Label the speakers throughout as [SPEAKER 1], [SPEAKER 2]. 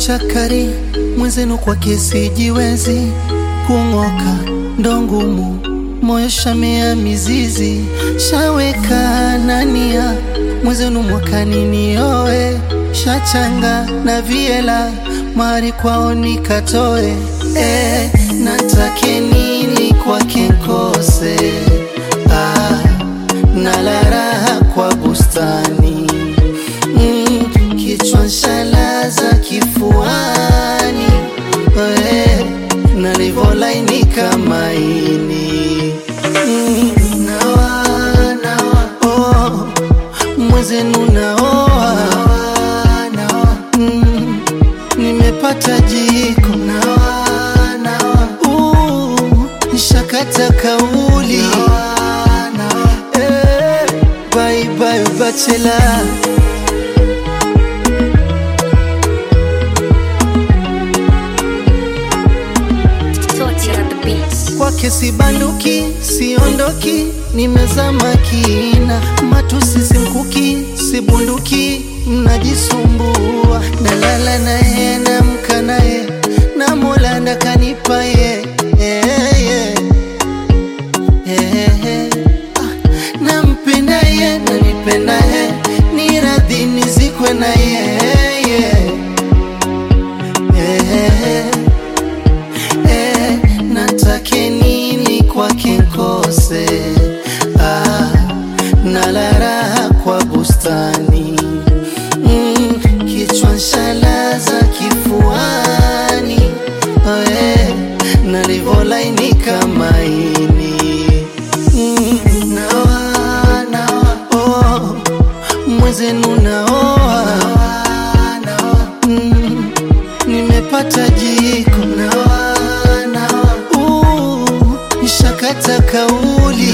[SPEAKER 1] chakari mwenzenu kwa kesi jiwezi kung'oka ndo ngumu moyo shamea mizizi shaweka nania mwenzenu mwakani nioe shachanga na viela mari kwao nikatoe eh, natake nini kwake nkose ah, nala raha kwa bustani mm, kichwa nshalaza kifuani eh, nalivolainika maini mm, nawa, nawa, oh, mwezenu naoa mm, nimepata jiko Uh, nishakata kauli Eh, bye bye bachelor
[SPEAKER 2] Torture at the beats.
[SPEAKER 1] kwake sibanduki siondoki nimezama kina matusi simkuki sibunduki mnajisumbua nalala naye namka naye na mola ndakanipa ye yeah, yeah. yeah. Ah, nampenda ye nanipenda ye ni radhi nizikwe na ye yeah. yeah. Eh, natake nini kwake nkose ah, nala raha kwa bustani mm, kichwa nshalaza kifuani eh, nalivolainika maini mm, nawa, nawa, oh, mwezenu naoa mm, nimepata jiko Uh, nishakata kauli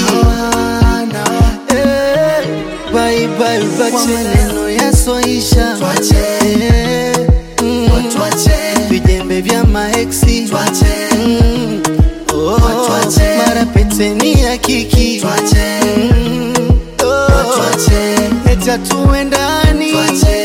[SPEAKER 1] Eh, bye bye bache. Kwa maneno yasoisha Eh, mm, vijembe vya maeksi Mm, oh, mara peteni ya kiki Mm, oh, eti hatuendani